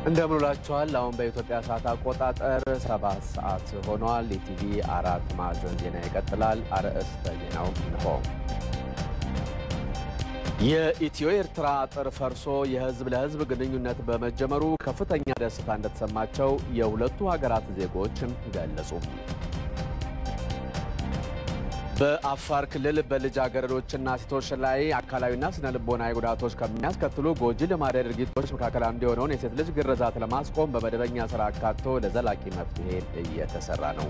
እንደምንላችኋል። አሁን በኢትዮጵያ ሰዓት አቆጣጠር ሰባት ሰዓት ሆኗል። የቲቪ አራት ማዕዘን ዜና ይቀጥላል። አርዕስተ ዜናው እንሆ። የኢትዮ ኤርትራ አጥር ፈርሶ የህዝብ ለህዝብ ግንኙነት በመጀመሩ ከፍተኛ ደስታ እንደተሰማቸው የሁለቱ ሀገራት ዜጎች ገለጹ። በአፋር ክልል በልጃገረዶችና ሴቶች ላይ አካላዊና ስነ ልቦናዊ ጉዳቶች ከሚያስከትሉ ጎጂ ልማዳዊ ድርጊቶች መካከል አንዱ የሆነውን የሴት ልጅ ግርዛት ለማስቆም በመደበኛ ስራ አካቶ ለዘላቂ መፍትሄ እየተሰራ ነው።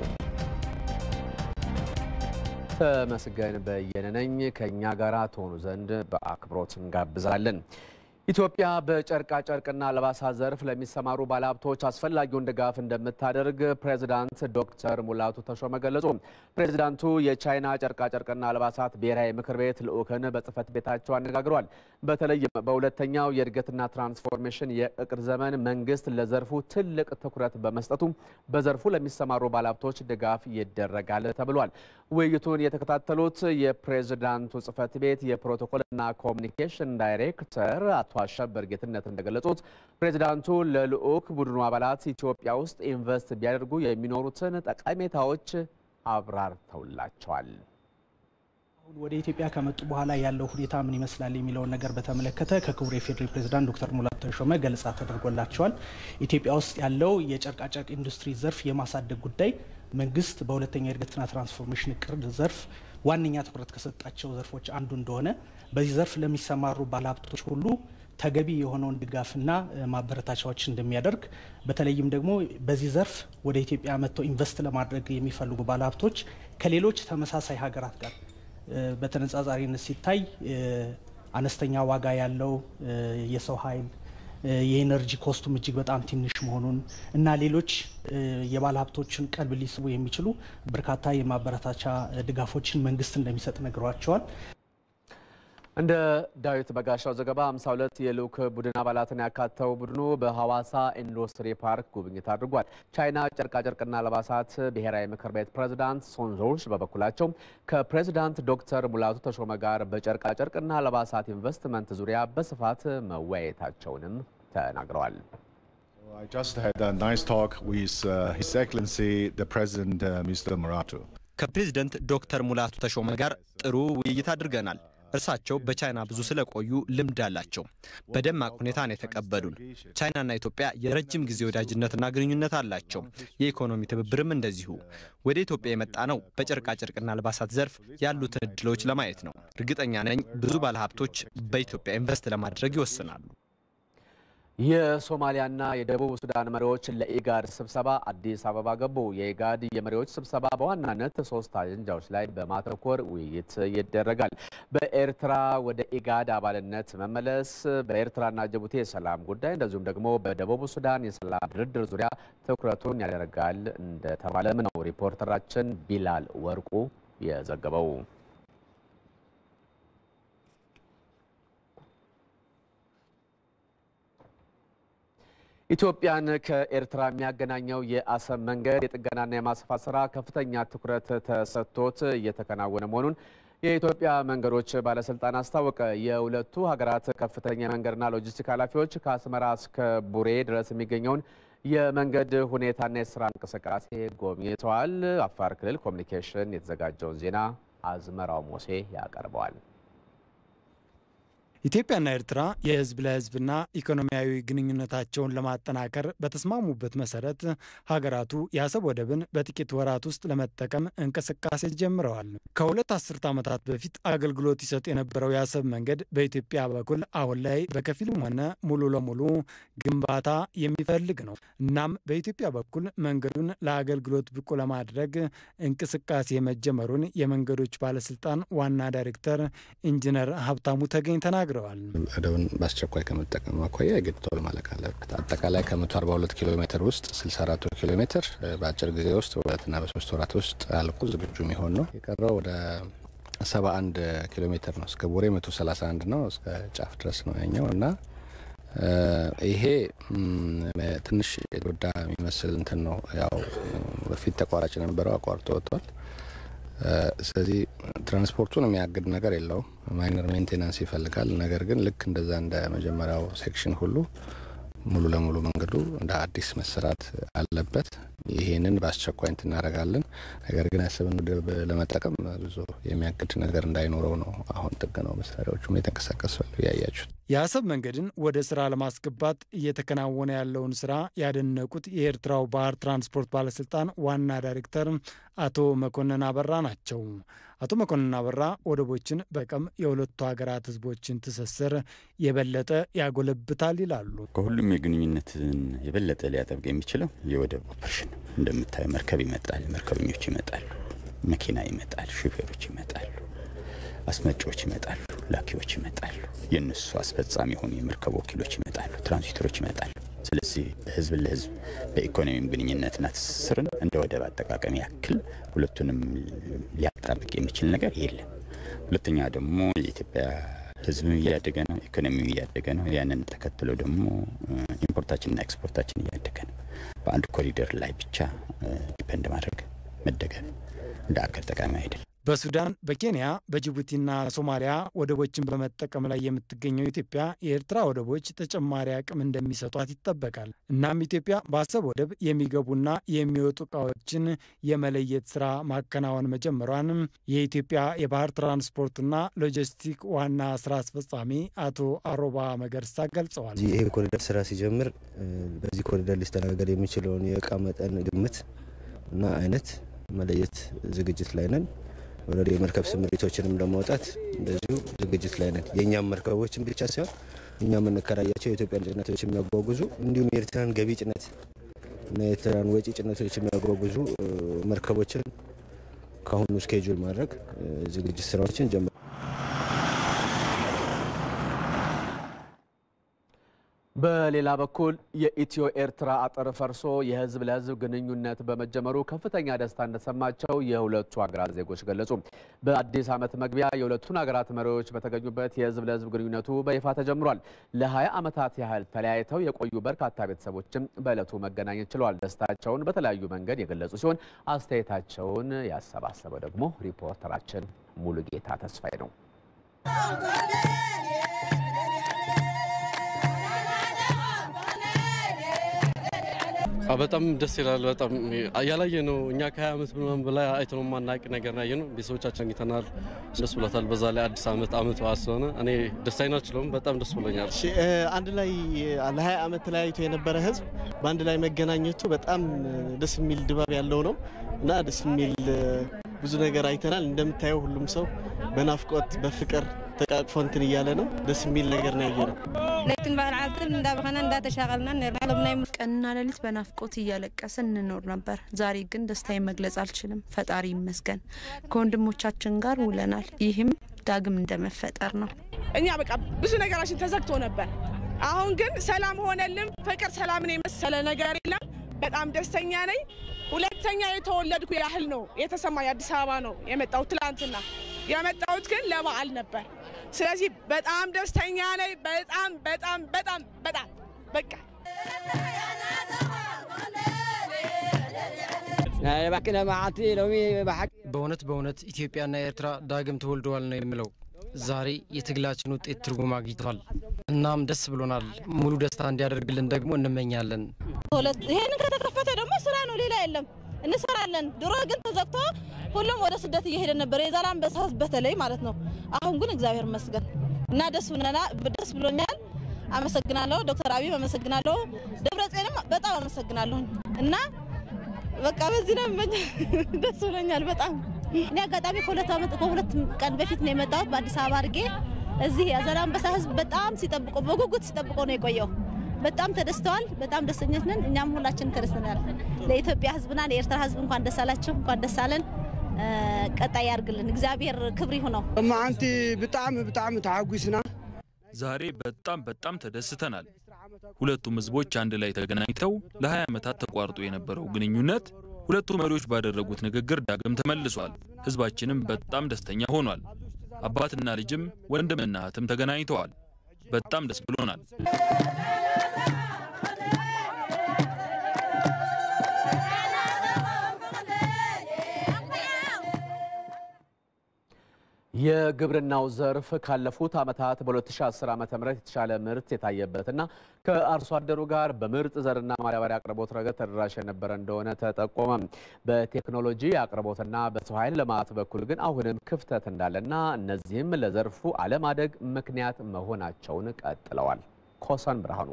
ተመስገን በየነ ነኝ። ከእኛ ጋር ትሆኑ ዘንድ በአክብሮት እንጋብዛለን። ኢትዮጵያ በጨርቃ ጨርቅና አልባሳት ዘርፍ ለሚሰማሩ ባለሀብቶች አስፈላጊውን ድጋፍ እንደምታደርግ ፕሬዚዳንት ዶክተር ሙላቱ ተሾመ ገለጹ። ፕሬዚዳንቱ የቻይና ጨርቃ ጨርቅና አልባሳት ብሔራዊ ምክር ቤት ልዑክን በጽህፈት ቤታቸው አነጋግረዋል። በተለይም በሁለተኛው የእድገትና ትራንስፎርሜሽን የእቅድ ዘመን መንግስት ለዘርፉ ትልቅ ትኩረት በመስጠቱ በዘርፉ ለሚሰማሩ ባለሀብቶች ድጋፍ ይደረጋል ተብሏል። ውይይቱን የተከታተሉት የፕሬዚዳንቱ ጽህፈት ቤት የፕሮቶኮልና ኮሚኒኬሽን ዳይሬክተር አቶ አሸበር ጌትነት እንደገለጹት ፕሬዚዳንቱ ለልዑክ ቡድኑ አባላት ኢትዮጵያ ውስጥ ኢንቨስት ቢያደርጉ የሚኖሩትን ጠቀሜታዎች አብራርተውላቸዋል። አሁን ወደ ኢትዮጵያ ከመጡ በኋላ ያለው ሁኔታ ምን ይመስላል የሚለውን ነገር በተመለከተ ከክቡር የፌዴራል ፕሬዚዳንት ዶክተር ሙላቱ ተሾመ ገለጻ ተደርጎላቸዋል። ኢትዮጵያ ውስጥ ያለው የጨርቃጨርቅ ኢንዱስትሪ ዘርፍ የማሳደግ ጉዳይ መንግስት በሁለተኛ የእድገትና ትራንስፎርሜሽን እቅድ ዘርፍ ዋነኛ ትኩረት ከሰጣቸው ዘርፎች አንዱ እንደሆነ በዚህ ዘርፍ ለሚሰማሩ ባለሀብቶች ሁሉ ተገቢ የሆነውን ድጋፍና ማበረታቻዎች እንደሚያደርግ በተለይም ደግሞ በዚህ ዘርፍ ወደ ኢትዮጵያ መጥተው ኢንቨስት ለማድረግ የሚፈልጉ ባለሀብቶች ከሌሎች ተመሳሳይ ሀገራት ጋር በተነጻጻሪነት ሲታይ አነስተኛ ዋጋ ያለው የሰው ኃይል የኤነርጂ ኮስቱም እጅግ በጣም ትንሽ መሆኑን እና ሌሎች የባለ ሀብቶችን ቀልብ ሊስቡ የሚችሉ በርካታ የማበረታቻ ድጋፎችን መንግስት እንደሚሰጥ ነግሯቸዋል። እንደ ዳዊት በጋሻው ዘገባ 52 የልዑክ ቡድን አባላትን ያካተው ቡድኑ በሐዋሳ ኢንዱስትሪ ፓርክ ጉብኝት አድርጓል። ቻይና ጨርቃጨርቅና አልባሳት ብሔራዊ ምክር ቤት ፕሬዝዳንት ሶንዞርስ በበኩላቸው ከፕሬዝዳንት ዶክተር ሙላቱ ተሾመ ጋር በጨርቃጨርቅና አልባሳት ኢንቨስትመንት ዙሪያ በስፋት መወያየታቸውንም ተናግረዋል። I just had a nice talk with uh, His Excellency the President uh, Mr. Muratu. ከፕሬዝደንት ዶክተር ሙላቱ ተሾመ ጋር ጥሩ ውይይት አድርገናል። እርሳቸው በቻይና ብዙ ስለቆዩ ልምድ አላቸው። በደማቅ ሁኔታ ነው የተቀበሉን። ቻይናና ኢትዮጵያ የረጅም ጊዜ ወዳጅነትና ግንኙነት አላቸው። የኢኮኖሚ ትብብርም እንደዚሁ። ወደ ኢትዮጵያ የመጣ ነው በጨርቃጨርቅና አልባሳት ዘርፍ ያሉትን እድሎች ለማየት ነው። እርግጠኛ ነኝ ብዙ ባለሀብቶች በኢትዮጵያ ኢንቨስት ለማድረግ ይወስናሉ። የሶማሊያና የደቡብ ሱዳን መሪዎች ለኢጋድ ስብሰባ አዲስ አበባ ገቡ። የኢጋድ የመሪዎች ስብሰባ በዋናነት ሶስት አጀንዳዎች ላይ በማተኮር ውይይት ይደረጋል። በኤርትራ ወደ ኢጋድ አባልነት መመለስ፣ በኤርትራና ጅቡቲ የሰላም ጉዳይ እንደዚሁም ደግሞ በደቡብ ሱዳን የሰላም ድርድር ዙሪያ ትኩረቱን ያደርጋል እንደተባለም ነው ሪፖርተራችን ቢላል ወርቁ የዘገበው። ኢትዮጵያን ከኤርትራ የሚያገናኘው የአሰብ መንገድ የጥገናና የማስፋት ስራ ከፍተኛ ትኩረት ተሰጥቶት እየተከናወነ መሆኑን የኢትዮጵያ መንገዶች ባለስልጣን አስታወቀ። የሁለቱ ሀገራት ከፍተኛ የመንገድና ሎጂስቲክ ኃላፊዎች ከአስመራ እስከ ቡሬ ድረስ የሚገኘውን የመንገድ ሁኔታና የስራ እንቅስቃሴ ጎብኝተዋል። አፋር ክልል ኮሚኒኬሽን የተዘጋጀውን ዜና አዝመራው ሞሴ ያቀርበዋል። ኢትዮጵያና ኤርትራ የህዝብ ለህዝብና ኢኮኖሚያዊ ግንኙነታቸውን ለማጠናከር በተስማሙበት መሰረት ሀገራቱ የአሰብ ወደብን በጥቂት ወራት ውስጥ ለመጠቀም እንቅስቃሴ ጀምረዋል። ከሁለት አስርት ዓመታት በፊት አገልግሎት ይሰጥ የነበረው የአሰብ መንገድ በኢትዮጵያ በኩል አሁን ላይ በከፊልም ሆነ ሙሉ ለሙሉ ግንባታ የሚፈልግ ነው። እናም በኢትዮጵያ በኩል መንገዱን ለአገልግሎት ብቁ ለማድረግ እንቅስቃሴ መጀመሩን የመንገዶች ባለስልጣን ዋና ዳይሬክተር ኢንጂነር ሀብታሙ ተገኝ ተናግረዋል ተናግረዋል። ወደቡን በአስቸኳይ ከመጠቀም አኳያ የግድ ቶሎ ማለቅ አለበት። አጠቃላይ ከ142 ኪሎ ሜትር ውስጥ 64 ኪሎ ሜትር በአጭር ጊዜ ውስጥ በሁለትና በሶስት ወራት ውስጥ አልቆ ዝግጁ የሚሆን ነው። የቀረው ወደ 71 ኪሎ ሜትር ነው። እስከ ቡሬ 131 ነው። እስከ ጫፍ ድረስ ነው ያኛው እና ይሄ ትንሽ የጎዳ የሚመስል እንትን ነው። ያው በፊት ተቋራጭ የነበረው አቋርጦ ወጥቷል። ስለዚህ ትራንስፖርቱን የሚያግድ ነገር የለውም። ማይነር ሜንቴናንስ ይፈልጋል። ነገር ግን ልክ እንደዛ እንደ መጀመሪያው ሴክሽን ሁሉ ሙሉ ለሙሉ መንገዱ እንደ አዲስ መሰራት አለበት። ይሄንን በአስቸኳይ እንትን እናደርጋለን። ነገር ግን ያሰብን ወደብ ለመጠቀም ብዙ የሚያግድ ነገር እንዳይኖረው ነው አሁን ጥገናው መሳሪያዎቹም የተንቀሳቀሱ ያያችሁት። የአሰብ መንገድን ወደ ስራ ለማስገባት እየተከናወነ ያለውን ስራ ያደነቁት የኤርትራው ባህር ትራንስፖርት ባለስልጣን ዋና ዳይሬክተር አቶ መኮንን አበራ ናቸው። አቶ መኮንን አበራ ወደቦችን በቀም የሁለቱ ሀገራት ህዝቦችን ትስስር የበለጠ ያጎለብታል ይላሉ። ከሁሉም የግንኙነትን የበለጠ ሊያጠብቅ የሚችለው የወደብ ኦፕሬሽን እንደምታዩ መርከብ ይመጣል፣ መርከበኞች ይመጣሉ፣ መኪና ይመጣል፣ ሹፌሮች ይመጣሉ፣ አስመጪዎች ይመጣሉ፣ ላኪዎች ይመጣሉ፣ የእነሱ አስፈጻሚ የሆኑ የመርከብ ወኪሎች ይመጣሉ፣ ትራንዚተሮች ይመጣሉ። ስለዚህ በህዝብ ለህዝብ በኢኮኖሚም ግንኙነትና ትስስርን እንደ ወደብ አጠቃቀም ያክል ሁለቱንም ሊያጣብቅ የሚችል ነገር የለም። ሁለተኛ ደግሞ የኢትዮጵያ ህዝብ እያደገ ነው፣ ኢኮኖሚው እያደገ ነው። ያንን ተከትሎ ደግሞ ኢምፖርታችንና ኤክስፖርታችን እያደገ ነው። በአንድ ኮሪደር ላይ ብቻ ዲፐንድ ማድረግ መደገፍ እንደ አገር ጠቃሚ አይደለም። በሱዳን በኬንያ በጅቡቲና ሶማሊያ ወደቦችን በመጠቀም ላይ የምትገኘው ኢትዮጵያ የኤርትራ ወደቦች ተጨማሪ አቅም እንደሚሰጧት ይጠበቃል። እናም ኢትዮጵያ በአሰብ ወደብ የሚገቡና የሚወጡ እቃዎችን የመለየት ስራ ማከናወን መጀመሯን የኢትዮጵያ የባህር ትራንስፖርትና ሎጂስቲክ ዋና ስራ አስፈጻሚ አቶ አሮባ መገርሳ ገልጸዋል። ይሄ ኮሪደር ስራ ሲጀምር በዚህ ኮሪደር ሊስተናገድ የሚችለውን የእቃ መጠን ግምት እና አይነት መለየት ዝግጅት ላይ ነን። ወደ የመርከብ ስምሪቶችንም ለማውጣት እንደዚሁ ዝግጅት ላይ ነን። የእኛም መርከቦችን ብቻ ሳይሆን እኛ የምንከራያቸው የኢትዮጵያን ጭነቶች የሚያጓጉዙ እንዲሁም የኤርትራን ገቢ ጭነት እና የኤርትራን ወጪ ጭነቶች የሚያጓጉዙ መርከቦችን ከአሁኑ ስኬጁል ማድረግ ዝግጅት ስራዎችን ጀምረ በሌላ በኩል የኢትዮ ኤርትራ አጥር ፈርሶ የህዝብ ለህዝብ ግንኙነት በመጀመሩ ከፍተኛ ደስታ እንደተሰማቸው የሁለቱ ሀገራት ዜጎች ገለጹ። በአዲስ ዓመት መግቢያ የሁለቱን ሀገራት መሪዎች በተገኙበት የህዝብ ለህዝብ ግንኙነቱ በይፋ ተጀምሯል። ለ20 ዓመታት ያህል ተለያይተው የቆዩ በርካታ ቤተሰቦችም በዕለቱ መገናኘት ችለዋል። ደስታቸውን በተለያዩ መንገድ የገለጹ ሲሆን አስተያየታቸውን ያሰባሰበው ደግሞ ሪፖርተራችን ሙሉጌታ ተስፋዬ ነው። በጣም ደስ ይላል። በጣም ያላየ ነው። እኛ ከ20 ዓመት ምናምን በላይ አይተነው ማናቅ ነገር ያየ ነው። ቤተሰቦቻችን አግኝተናል። ደስ ብሎታል። በዛ ላይ አዲስ ዓመት ዓመት በዓል ስለሆነ እኔ ደስታዬን አልችለውም። በጣም ደስ ብሎኛል። አንድ ላይ ለ20 ዓመት ተለያይቶ የነበረ ህዝብ በአንድ ላይ መገናኘቱ በጣም ደስ የሚል ድባብ ያለው ነው እና ደስ የሚል ብዙ ነገር አይተናል። እንደምታየው ሁሉም ሰው በናፍቆት በፍቅር ተቃቅፎ እንትን እያለ ነው። ደስ የሚል ነገር ነው ያየ ነው። ለይትን ባህል ዓልትን እንዳበኸና እንዳተሻቀልና ናይ ቀንና ሌሊት በናፍቆት እያለቀስን እንኖር ነበር። ዛሬ ግን ደስታዬን መግለጽ አልችልም። ፈጣሪ ይመስገን ከወንድሞቻችን ጋር ውለናል። ይህም ዳግም እንደመፈጠር ነው። እኛ በቃ ብዙ ነገራችን ተዘግቶ ነበር። አሁን ግን ሰላም ሆነልን። ፍቅር ሰላምን የመሰለ ነገር የለም። በጣም ደስተኛ ነኝ። ሁለተኛ የተወለድኩ ያህል ነው የተሰማኝ። አዲስ አበባ ነው የመጣሁት ትላንትና። የመጣሁት ግን ለበዓል ነበር። ስለዚህ በጣም ደስተኛ ነኝ። በጣም በጣም በጣም በጣም በቃ በእውነት በእውነት ኢትዮጵያና ኤርትራ ዳግም ተወልደዋል ነው የምለው። ዛሬ የትግላችን ውጤት ትርጉም አግኝቷል። እናም ደስ ብሎናል። ሙሉ ደስታ እንዲያደርግልን ደግሞ እንመኛለን። ይሄንን ከተከፈተ ደግሞ ስራ ነው፣ ሌላ የለም። እንሰራለን። ድሮ ግን ተዘግቶ ሁሉም ወደ ስደት እየሄደ ነበር፣ የዛላንበሳ ህዝብ በተለይ ማለት ነው። አሁን ግን እግዚአብሔር ይመስገን እና ደስ ብለና ደስ ብሎኛል። አመሰግናለሁ ዶክተር አብይ አመሰግናለሁ። ደብረጽዮንም በጣም አመሰግናለሁኝ እና በቃ በዚህ ነው የምመኝ። ደስ ብሎኛል በጣም እኔ አጋጣሚ ከሁለት ዓመት ከሁለት ቀን በፊት ነው የመጣሁት በአዲስ አበባ አድርጌ እዚህ የዛላንበሳ ህዝብ በጣም ሲጠብቆ በጉጉት ሲጠብቆ ነው የቆየው። በጣም ተደስተዋል። በጣም ደስተኞች ነን። እኛም ሁላችንም ተደስተናል። ለኢትዮጵያ ህዝብና ለኤርትራ ህዝብ እንኳን ደስ አላችሁ፣ እንኳን ደስ አለን። ቀጣይ ያርግልን። እግዚአብሔር ክብሪ ይሁነው። ማዓንቲ ብጣዕሚ ብጣዕሚ ተሓጒስና ዛሬ በጣም በጣም ተደስተናል። ሁለቱም ህዝቦች አንድ ላይ ተገናኝተው ለ20 ዓመታት ተቋርጦ የነበረው ግንኙነት ሁለቱ መሪዎች ባደረጉት ንግግር ዳግም ተመልሷል። ህዝባችንም በጣም ደስተኛ ሆኗል። አባትና ልጅም ወንድምና እህትም ተገናኝተዋል። በጣም ደስ ብሎናል። የግብርናው ዘርፍ ካለፉት ዓመታት በ2010 ዓ ም የተሻለ ምርት የታየበትና ከአርሶ አደሩ ጋር በምርጥ ዘርና ማዳበሪያ አቅርቦት ረገድ ተደራሽ የነበረ እንደሆነ ተጠቆመ። በቴክኖሎጂ አቅርቦትና በሰው ኃይል ልማት በኩል ግን አሁንም ክፍተት እንዳለና እነዚህም ለዘርፉ አለማደግ ምክንያት መሆናቸውን ቀጥለዋል። ኮሰን ብርሃኑ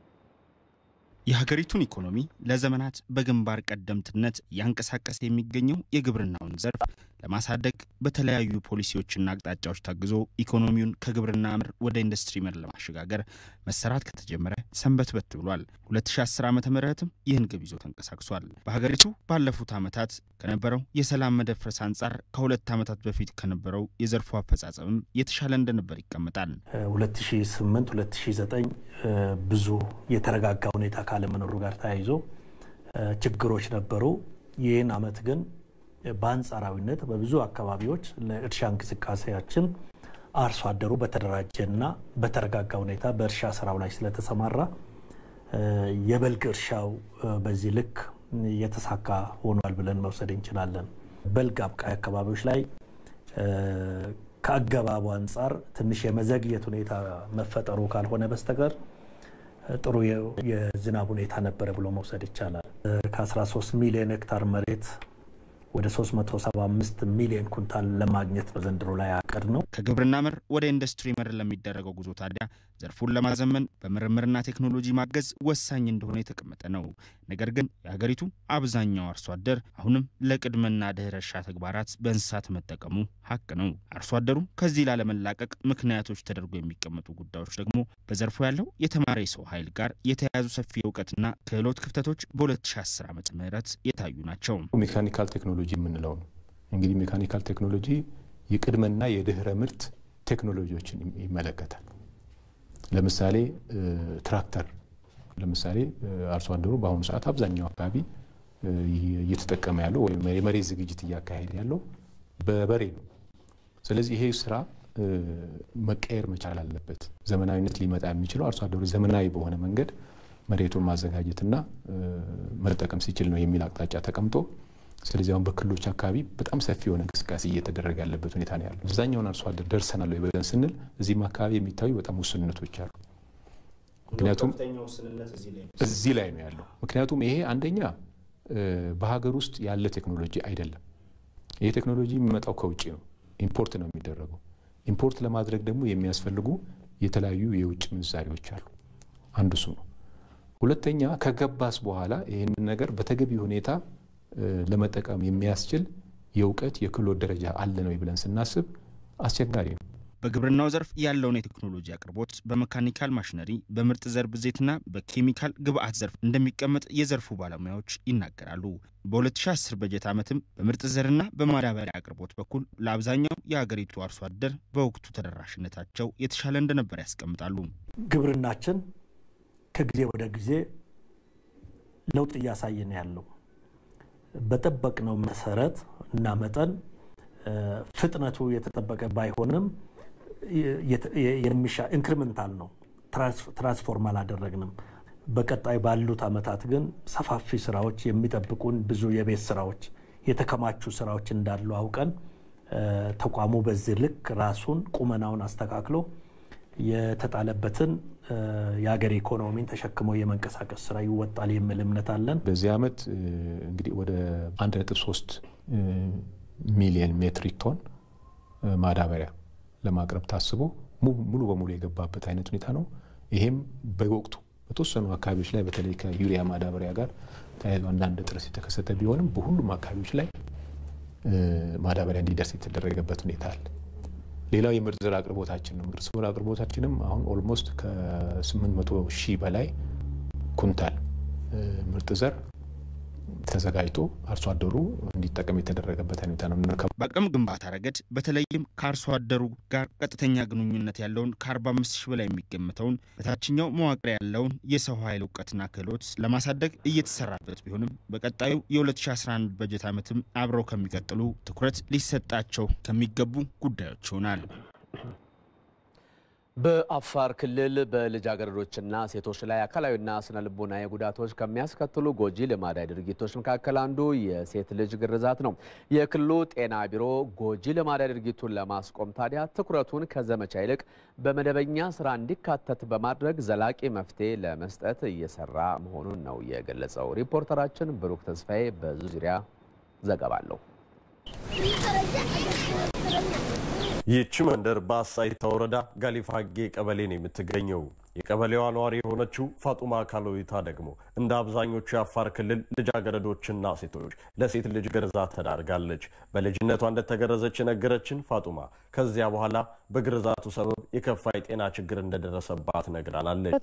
የሀገሪቱን ኢኮኖሚ ለዘመናት በግንባር ቀደምትነት እያንቀሳቀሰ የሚገኘው የግብርናውን ዘርፍ ለማሳደግ በተለያዩ ፖሊሲዎችና አቅጣጫዎች ታግዞ ኢኮኖሚውን ከግብርና ምር ወደ ኢንዱስትሪ ምር ለማሸጋገር መሰራት ከተጀመረ ሰንበትበት ብሏል። 2010 ዓ ምትም ይህን ግብ ይዞ ተንቀሳቅሷል። በሀገሪቱ ባለፉት ዓመታት ከነበረው የሰላም መደፍረስ አንጻር ከሁለት ዓመታት በፊት ከነበረው የዘርፉ አፈጻጸምም የተሻለ እንደነበር ይቀመጣል። 2008 2009 ብዙ የተረጋጋ ሁኔታ ካለመኖሩ ጋር ተያይዞ ችግሮች ነበሩ። ይህን ዓመት ግን በአንጻራዊነት በብዙ አካባቢዎች ለእርሻ እንቅስቃሴያችን አርሶ አደሩ በተደራጀና በተረጋጋ ሁኔታ በእርሻ ስራው ላይ ስለተሰማራ የበልግ እርሻው በዚህ ልክ የተሳካ ሆኗል ብለን መውሰድ እንችላለን። በልግ አብቃይ አካባቢዎች ላይ ከአገባቡ አንጻር ትንሽ የመዘግየት ሁኔታ መፈጠሩ ካልሆነ በስተቀር ጥሩ የዝናብ ሁኔታ ነበረ ብሎ መውሰድ ይቻላል። ከ13 ሚሊዮን ሄክታር መሬት ወደ 375 ሚሊዮን ኩንታል ለማግኘት በዘንድሮ ላይ አቅድ ነው። ከግብርና ምር ወደ ኢንዱስትሪ ምር ለሚደረገው ጉዞ ታዲያ ዘርፉን ለማዘመን በምርምርና ቴክኖሎጂ ማገዝ ወሳኝ እንደሆነ የተቀመጠ ነው። ነገር ግን የሀገሪቱ አብዛኛው አርሶ አደር አሁንም ለቅድመና ድህረ እርሻ ተግባራት በእንስሳት መጠቀሙ ሀቅ ነው። አርሶ አደሩ ከዚህ ላለመላቀቅ ምክንያቶች ተደርጎ የሚቀመጡ ጉዳዮች ደግሞ በዘርፉ ያለው የተማረ የሰው ኃይል ጋር የተያያዙ ሰፊ እውቀትና ክህሎት ክፍተቶች በ2010 ዓ ም የታዩ ናቸው። ሜካኒካል ቴክኖሎጂ የምንለው ነው። እንግዲህ ሜካኒካል ቴክኖሎጂ የቅድመና የድህረ ምርት ቴክኖሎጂዎችን ይመለከታል። ለምሳሌ ትራክተር ለምሳሌ አርሶ አደሩ በአሁኑ ሰዓት አብዛኛው አካባቢ እየተጠቀመ ያለው ወይም የመሬት ዝግጅት እያካሄደ ያለው በበሬ ነው። ስለዚህ ይሄ ስራ መቀየር መቻል አለበት። ዘመናዊነት ሊመጣ የሚችለው አርሶ አደሩ ዘመናዊ በሆነ መንገድ መሬቱን ማዘጋጀትና መጠቀም ሲችል ነው የሚል አቅጣጫ ተቀምጦ ስለዚህ አሁን በክልሎች አካባቢ በጣም ሰፊ የሆነ እንቅስቃሴ እየተደረገ ያለበት ሁኔታ ነው ያለው። አብዛኛውን አርሶ አደር ደርሰናል ወይ ብለን ስንል እዚህም አካባቢ የሚታዩ በጣም ውስንነቶች አሉ። ምክንያቱም እዚህ ላይ ነው ያለው። ምክንያቱም ይሄ አንደኛ በሀገር ውስጥ ያለ ቴክኖሎጂ አይደለም። ይሄ ቴክኖሎጂ የሚመጣው ከውጭ ነው፣ ኢምፖርት ነው የሚደረገው። ኢምፖርት ለማድረግ ደግሞ የሚያስፈልጉ የተለያዩ የውጭ ምንዛሪዎች አሉ። አንዱ እሱ ነው። ሁለተኛ ከገባስ በኋላ ይህንን ነገር በተገቢ ሁኔታ ለመጠቀም የሚያስችል የእውቀት የክህሎት ደረጃ አለ ነው ብለን ስናስብ አስቸጋሪ ነው። በግብርናው ዘርፍ ያለውን የቴክኖሎጂ አቅርቦት በመካኒካል ማሽነሪ፣ በምርጥ ዘር ብዜትና በኬሚካል ግብአት ዘርፍ እንደሚቀመጥ የዘርፉ ባለሙያዎች ይናገራሉ። በ2010 በጀት ዓመትም በምርጥ ዘርና በማዳበሪያ አቅርቦት በኩል ለአብዛኛው የሀገሪቱ አርሶ አደር በወቅቱ ተደራሽነታቸው የተሻለ እንደነበር ያስቀምጣሉ። ግብርናችን ከጊዜ ወደ ጊዜ ለውጥ እያሳየ ነው ያለው በጠበቅነው መሰረት እና መጠን ፍጥነቱ የተጠበቀ ባይሆንም የሚሻ ኢንክሪመንታል ነው። ትራንስፎርም አላደረግንም። በቀጣይ ባሉት አመታት ግን ሰፋፊ ስራዎች የሚጠብቁን ብዙ የቤት ስራዎች፣ የተከማቹ ስራዎች እንዳሉ አውቀን ተቋሙ በዚህ ልክ ራሱን ቁመናውን አስተካክሎ የተጣለበትን የሀገር ኢኮኖሚን ተሸክሞ የመንቀሳቀስ ስራ ይወጣል የሚል እምነት አለን። በዚህ ዓመት እንግዲህ ወደ 1.3 ሚሊዮን ሜትሪክ ቶን ማዳበሪያ ለማቅረብ ታስቦ ሙሉ በሙሉ የገባበት አይነት ሁኔታ ነው። ይሄም በወቅቱ በተወሰኑ አካባቢዎች ላይ በተለይ ከዩሪያ ማዳበሪያ ጋር ተያይዞ አንዳንድ እጥረት የተከሰተ ቢሆንም በሁሉም አካባቢዎች ላይ ማዳበሪያ እንዲደርስ የተደረገበት ሁኔታ አለ። ሌላው የምርጥ ዘር አቅርቦታችን ነው። ምርጥ ዘር አቅርቦታችንም አሁን ኦልሞስት ከ800 ሺህ በላይ ኩንታል ምርጥ ዘር ተዘጋጅቶ አርሶ አደሩ እንዲጠቀም የተደረገበት ሁኔታ ነው። በአቅም ግንባታ ረገድ በተለይም ከአርሶ አደሩ ጋር ቀጥተኛ ግንኙነት ያለውን ከ45 ሺህ በላይ የሚገምተውን በታችኛው መዋቅር ያለውን የሰው ኃይል እውቀትና ክህሎት ለማሳደግ እየተሰራበት ቢሆንም በቀጣዩ የ2011 በጀት ዓመትም አብረው ከሚቀጥሉ ትኩረት ሊሰጣቸው ከሚገቡ ጉዳዮች ይሆናል። በአፋር ክልል በልጃገረዶችና ሴቶች ላይ አካላዊና ስነ ልቦናዊ ጉዳቶች ከሚያስከትሉ ጎጂ ልማዳዊ ድርጊቶች መካከል አንዱ የሴት ልጅ ግርዛት ነው። የክልሉ ጤና ቢሮ ጎጂ ልማዳዊ ድርጊቱን ለማስቆም ታዲያ ትኩረቱን ከዘመቻ ይልቅ በመደበኛ ስራ እንዲካተት በማድረግ ዘላቂ መፍትሔ ለመስጠት እየሰራ መሆኑን ነው የገለጸው። ሪፖርተራችን ብሩክ ተስፋዬ በዙ ዙሪያ ዘገባ አለው። ይህች መንደር በአሳይታ ወረዳ ጋሊፋጌ ቀበሌ ነው የምትገኘው። የቀበሌዋ ነዋሪ የሆነችው ፋጡማ ካሎዊታ ደግሞ እንደ አብዛኞቹ የአፋር ክልል ልጃገረዶችና ሴቶች ለሴት ልጅ ግርዛት ተዳርጋለች። በልጅነቷ እንደተገረዘች የነገረችን ፋጡማ ከዚያ በኋላ በግርዛቱ ሰበብ የከፋ የጤና ችግር እንደደረሰባት ነግራናለች።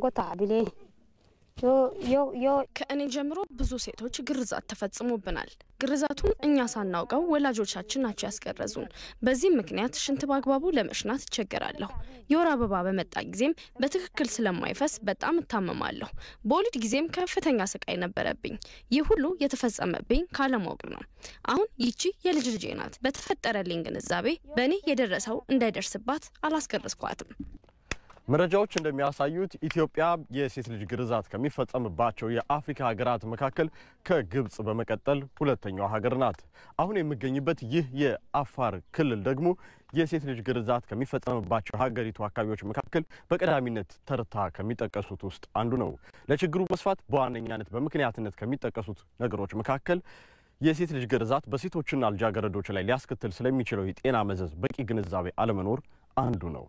ከእኔ ጀምሮ ብዙ ሴቶች ግርዛት ተፈጽሞብናል። ግርዛቱን እኛ ሳናውቀው ወላጆቻችን ናቸው ያስገረዙን። በዚህም ምክንያት ሽንት በአግባቡ ለመሽናት እቸገራለሁ። የወር አበባ በመጣ ጊዜም በትክክል ስለማይፈስ በጣም እታመማለሁ። በወሊድ ጊዜም ከፍተኛ ስቃይ ነበረብኝ። ይህ ሁሉ የተፈጸመብኝ ካለማወቅ ነው። አሁን ይቺ የልጅ ልጄ ናት። በተፈጠረልኝ ግንዛቤ በእኔ የደረሰው እንዳይደርስባት አላስገረዝኳትም። መረጃዎች እንደሚያሳዩት ኢትዮጵያ የሴት ልጅ ግርዛት ከሚፈጸምባቸው የአፍሪካ ሀገራት መካከል ከግብጽ በመቀጠል ሁለተኛዋ ሀገር ናት። አሁን የሚገኝበት ይህ የአፋር ክልል ደግሞ የሴት ልጅ ግርዛት ከሚፈጸምባቸው ሀገሪቱ አካባቢዎች መካከል በቀዳሚነት ተርታ ከሚጠቀሱት ውስጥ አንዱ ነው። ለችግሩ መስፋት በዋነኛነት በምክንያትነት ከሚጠቀሱት ነገሮች መካከል የሴት ልጅ ግርዛት በሴቶችና ልጃገረዶች ላይ ሊያስከትል ስለሚችለው የጤና መዘዝ በቂ ግንዛቤ አለመኖር አንዱ ነው።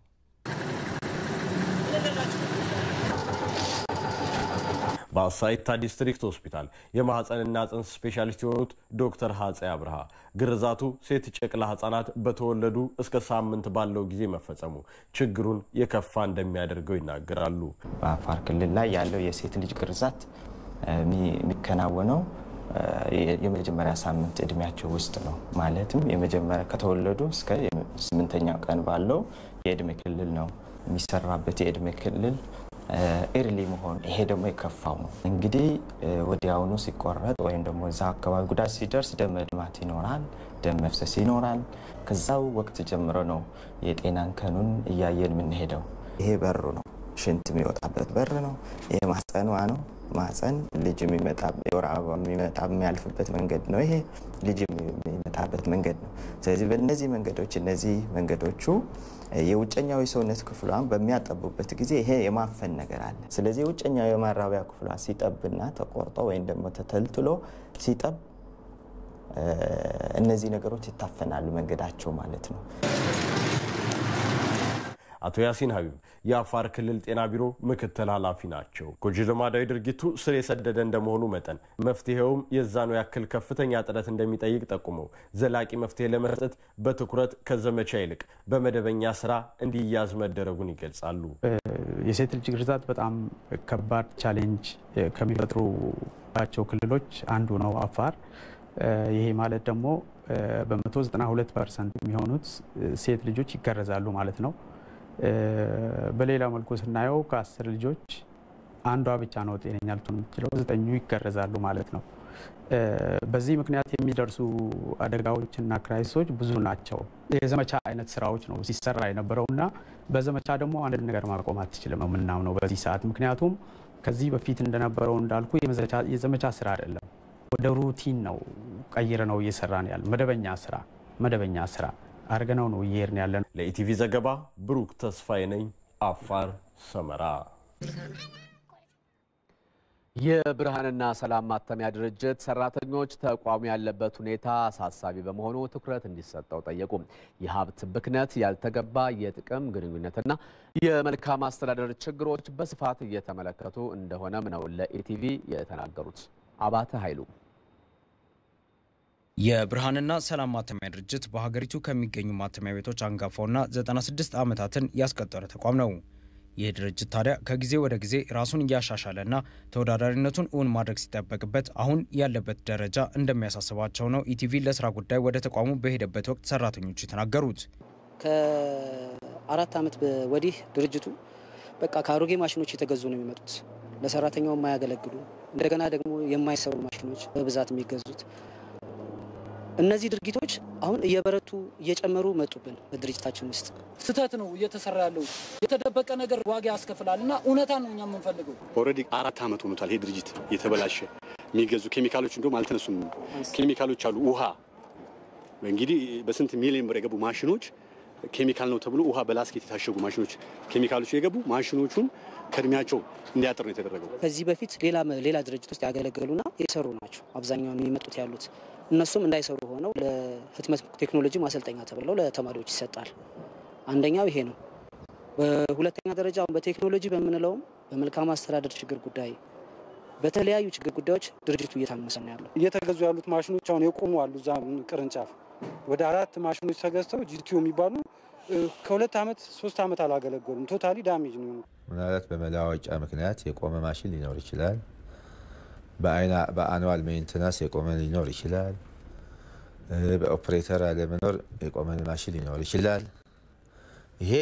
በአሳይታ ዲስትሪክት ሆስፒታል የማህፀንና ጽንስ ስፔሻሊስት የሆኑት ዶክተር ሀጼ አብርሃ ግርዛቱ ሴት ጨቅላ ህጻናት በተወለዱ እስከ ሳምንት ባለው ጊዜ መፈጸሙ ችግሩን የከፋ እንደሚያደርገው ይናገራሉ። በአፋር ክልል ላይ ያለው የሴት ልጅ ግርዛት የሚከናወነው የመጀመሪያ ሳምንት እድሜያቸው ውስጥ ነው። ማለትም የመጀመሪያ ከተወለዱ እስከ ስምንተኛው ቀን ባለው የእድሜ ክልል ነው የሚሰራበት የእድሜ ክልል ኤርሊ መሆን ይሄ ደግሞ የከፋው ነው። እንግዲህ ወዲያውኑ ሲቆረጥ ወይም ደግሞ እዛ አካባቢ ጉዳት ሲደርስ ደም መድማት ይኖራል፣ ደም መፍሰስ ይኖራል። ከዛው ወቅት ጀምሮ ነው የጤና እንከኑን እያየን የምንሄደው። ይሄ በሩ ነው፣ ሽንት የሚወጣበት በር ነው። ይሄ ማህፀኗ ነው። ማህፀን ልጅ የሚመጣ የወር አበባ የሚመጣ የሚያልፍበት መንገድ ነው። ይሄ ልጅ የሚመጣበት መንገድ ነው። ስለዚህ በእነዚህ መንገዶች እነዚህ መንገዶቹ የውጨኛው የሰውነት ክፍሏን በሚያጠቡበት ጊዜ ይሄ የማፈን ነገር አለ። ስለዚህ የውጨኛው የማራቢያ ክፍሏ ሲጠብና ተቆርጦ ወይም ደግሞ ተተልትሎ ሲጠብ እነዚህ ነገሮች ይታፈናሉ መንገዳቸው ማለት ነው። አቶ ያሲን ሀቢብ የአፋር ክልል ጤና ቢሮ ምክትል ኃላፊ ናቸው። ጎጂ ልማዳዊ ድርጊቱ ስር የሰደደ እንደመሆኑ መጠን መፍትሄውም የዛኑ ያክል ከፍተኛ ጥረት እንደሚጠይቅ ጠቁመው ዘላቂ መፍትሄ ለመስጠት በትኩረት ከዘመቻ ይልቅ በመደበኛ ስራ እንዲያዝ መደረጉን ይገልጻሉ። የሴት ልጅ ግርዛት በጣም ከባድ ቻሌንጅ ከሚፈጥሩባቸው ክልሎች አንዱ ነው አፋር። ይሄ ማለት ደግሞ በ192 ፐርሰንት የሚሆኑት ሴት ልጆች ይገረዛሉ ማለት ነው። በሌላ መልኩ ስናየው ከአስር ልጆች አንዷ ብቻ ነው ጤነኛ ልትሆን የምትችለው፣ ዘጠኙ ይገረዛሉ ማለት ነው። በዚህ ምክንያት የሚደርሱ አደጋዎችና ክራይሶች ብዙ ናቸው። የዘመቻ አይነት ስራዎች ነው ሲሰራ የነበረው እና በዘመቻ ደግሞ አንድ ነገር ማቆም አትችልም የምናምነው በዚህ ሰዓት። ምክንያቱም ከዚህ በፊት እንደነበረው እንዳልኩ የዘመቻ ስራ አይደለም፣ ወደ ሩቲን ነው ቀይረ ነው እየሰራን ያለ መደበኛ ስራ መደበኛ ስራ አድርገነው ነው እየሄድን ያለ ነው። ለኢቲቪ ዘገባ ብሩክ ተስፋዬ ነኝ፣ አፋር ሰመራ። የብርሃንና ሰላም ማተሚያ ድርጅት ሰራተኞች ተቋሙ ያለበት ሁኔታ አሳሳቢ በመሆኑ ትኩረት እንዲሰጠው ጠየቁ። የሀብት ብክነት፣ ያልተገባ የጥቅም ግንኙነትና የመልካም አስተዳደር ችግሮች በስፋት እየተመለከቱ እንደሆነም ነው ለኢቲቪ የተናገሩት። አባተ ኃይሉ የብርሃንና ሰላም ማተሚያ ድርጅት በሀገሪቱ ከሚገኙ ማተሚያ ቤቶች አንጋፋውና 96 ዓመታትን ያስቆጠረ ተቋም ነው። ይህ ድርጅት ታዲያ ከጊዜ ወደ ጊዜ ራሱን እያሻሻለና ተወዳዳሪነቱን እውን ማድረግ ሲጠበቅበት አሁን ያለበት ደረጃ እንደሚያሳስባቸው ነው ኢቲቪ ለስራ ጉዳይ ወደ ተቋሙ በሄደበት ወቅት ሰራተኞቹ የተናገሩት። ከአራት ዓመት ወዲህ ድርጅቱ በቃ ከአሮጌ ማሽኖች የተገዙ ነው የሚመጡት ለሰራተኛው የማያገለግሉ እንደገና ደግሞ የማይሰሩ ማሽኖች በብዛት የሚገዙት እነዚህ ድርጊቶች አሁን እየበረቱ እየጨመሩ መጡብን በድርጅታችን ውስጥ። ስህተት ነው እየተሰራ ያለው። የተደበቀ ነገር ዋጋ ያስከፍላል እና እውነታ ነው እኛ የምንፈልገው። ኦልሬዲ አራት ዓመት ሆኖታል ይሄ ድርጅት የተበላሸ የሚገዙ ኬሚካሎች እንደውም አልተነሱም። ኬሚካሎች አሉ ውሃ እንግዲህ በስንት ሚሊዮን ብር የገቡ ማሽኖች ኬሚካል ነው ተብሎ ውሃ በላስኬት የታሸጉ ማሽኖች ኬሚካሎች የገቡ ማሽኖቹን ከእድሜያቸው እንዲያጥር ነው የተደረገው። ከዚህ በፊት ሌላ ሌላ ድርጅት ውስጥ ያገለገሉና የሰሩ ናቸው አብዛኛውን የሚመጡት ያሉት። እነሱም እንዳይሰሩ ሆነው ለህትመት ቴክኖሎጂ ማሰልጠኛ ተብለው ለተማሪዎች ይሰጣል። አንደኛው ይሄ ነው። በሁለተኛ ደረጃ አሁን በቴክኖሎጂ በምንለውም በመልካም አስተዳደር ችግር ጉዳይ በተለያዩ ችግር ጉዳዮች ድርጅቱ እየታመሰ ነው ያለው። እየተገዙ ያሉት ማሽኖች አሁን የቆሙ አሉ። እዛ ቅርንጫፍ ወደ አራት ማሽኖች ተገዝተው ጂቲዮ የሚባሉ ከሁለት ዓመት ሶስት ዓመት አላገለገሉም። ቶታሊ ዳሜጅ ነው የሆኑት። ምናልባት በመለዋወጫ ምክንያት የቆመ ማሽን ሊኖር ይችላል። በአኑዋል ሜንቴናንስ የቆመ ሊኖር ይችላል። በኦፕሬተር አለመኖር የቆመ ማሽን ሊኖር ይችላል። ይሄ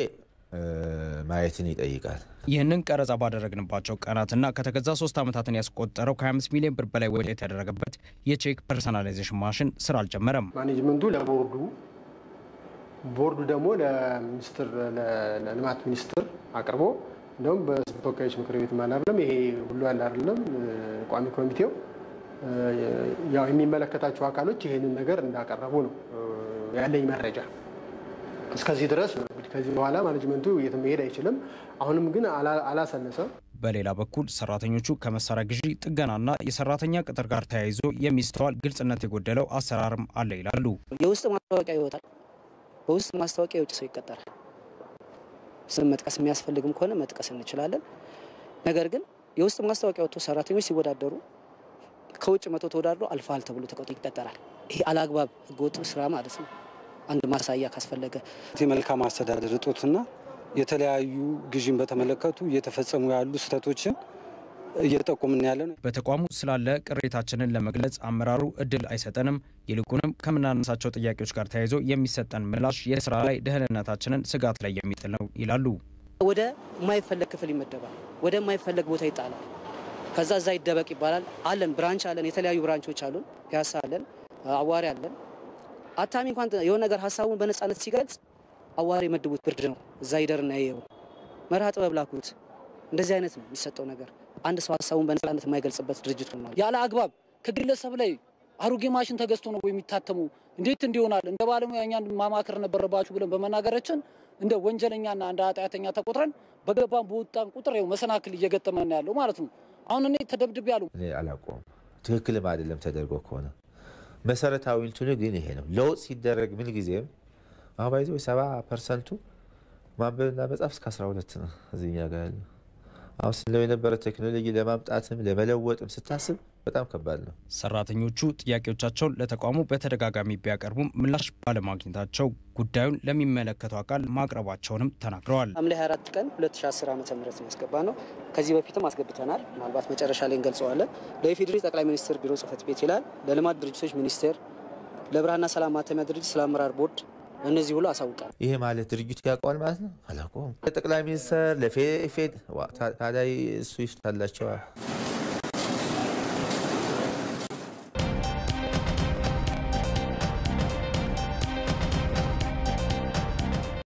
ማየትን ይጠይቃል። ይህንን ቀረጻ ባደረግንባቸው ቀናትና ከተገዛ ሶስት ዓመታትን ያስቆጠረው ከ25 ሚሊዮን ብር በላይ ወጪ የተደረገበት የቼክ ፐርሰናላይዜሽን ማሽን ስራ አልጀመረም። ማኔጅመንቱ ለቦርዱ ቦርዱ ደግሞ ለሚኒስትር ለልማት ሚኒስትር አቅርቦ እንደውም በሕዝብ ተወካዮች ምክር ቤት አላለም ይሄ ሁሉ ያለ አይደለም ቋሚ ኮሚቴው ያው የሚመለከታቸው አካሎች ይህንን ነገር እንዳቀረቡ ነው ያለኝ መረጃ። እስከዚህ ድረስ ነው እንግዲህ ከዚህ በኋላ ማኔጅመንቱ የትም መሄድ አይችልም። አሁንም ግን አላሰለሰም። በሌላ በኩል ሰራተኞቹ ከመሳሪያ ግዢ ጥገናና የሰራተኛ ቅጥር ጋር ተያይዞ የሚስተዋል ግልጽነት የጎደለው አሰራርም አለ ይላሉ። የውስጥ ማስታወቂያ ይወጣል። በውስጥ ማስታወቂያ የውጭ ሰው ይቀጠራል። ስም መጥቀስ የሚያስፈልግም ከሆነ መጥቀስ እንችላለን። ነገር ግን የውስጥ ማስታወቂያ ወጥቶ ሰራተኞች ሲወዳደሩ ከውጭ መቶ ተወዳድሮ አልፈሃል ተብሎ ተቆጥሮ ይቀጠራል። ይሄ አላግባብ ህገወጥ ስራ ማለት ነው። አንድ ማሳያ ካስፈለገ የመልካም አስተዳደር እጦትና የተለያዩ ግዥን በተመለከቱ እየተፈጸሙ ያሉ ስህተቶችን እየጠቆምን ያለ ነው። በተቋሙ ስላለ ቅሬታችንን ለመግለጽ አመራሩ እድል አይሰጠንም። ይልቁንም ከምናነሳቸው ጥያቄዎች ጋር ተያይዞ የሚሰጠን ምላሽ የስራ ላይ ደህንነታችንን ስጋት ላይ የሚጥል ነው ይላሉ። ወደ የማይፈለግ ክፍል ይመደባል። ወደ የማይፈለግ ቦታ ይጣላል። ከዛ እዛ ይደበቅ ይባላል። አለን ብራንች አለን፣ የተለያዩ ብራንቾች አሉን። ፒያሳ አለን፣ አዋሪ አለን። አታሚ እንኳን የሆነ ነገር ሀሳቡን በነፃነት ሲገልጽ አዋሪ የመድቡት ብርድ ነው። እዛ ይደርና ይየው መርሃ ጥበብ ላኩት። እንደዚህ አይነት ነው የሚሰጠው ነገር። አንድ ሰው ሀሳቡን በነፃነት የማይገልጽበት ድርጅት ነው። ያለ አግባብ ከግለሰብ ላይ አሮጌ ማሽን ተገዝቶ ነው የሚታተሙ እንዴት እንዲሆናል? እንደ ባለሙያ እኛን ማማከር ነበረባችሁ ብለን በመናገራችን እንደ ወንጀለኛና እንደ ኃጢአተኛ ተቆጥረን በገባን በወጣን ቁጥር ያው መሰናክል እየገጠመን ያለው ማለት ነው። አሁን እኔ ተደብድቤ ያሉ እኔ አላውቀውም። ትክክልም አይደለም ተደርጎ ከሆነ መሰረታዊ እንትኑ ግን ይሄ ነው። ለውጥ ሲደረግ ምን ጊዜም አሁን ባይዘ ሰባ ፐርሰንቱ ማንበብና መጻፍ እስከ 12 ነው እዚህኛ ጋር ያለው። አሁን ስለው የነበረ ቴክኖሎጂ ለማምጣትም ለመለወጥም ስታስብ በጣም ከባድ ነው። ሰራተኞቹ ጥያቄዎቻቸውን ለተቋሙ በተደጋጋሚ ቢያቀርቡም ምላሽ ባለማግኘታቸው ጉዳዩን ለሚመለከተው አካል ማቅረባቸውንም ተናግረዋል። ሐምሌ 24 ቀን 2010 ዓ ም ነው ያስገባ ነው። ከዚህ በፊትም አስገብተናል። ምናልባት መጨረሻ ላይ እንገልጸዋለን። ለኢፌዴሪ ጠቅላይ ሚኒስትር ቢሮ ጽህፈት ቤት ይላል። ለልማት ድርጅቶች ሚኒስቴር፣ ለብርሃንና ሰላም ማተሚያ ድርጅት፣ ስለ አመራር ቦርድ እነዚህ ሁሉ አሳውቃል። ይሄ ማለት ድርጅቱ ያውቀዋል ማለት ነው። አላውቀውም። ለጠቅላይ ሚኒስትር ለፌድ ታዲያ እሱ ይፍታላቸዋል።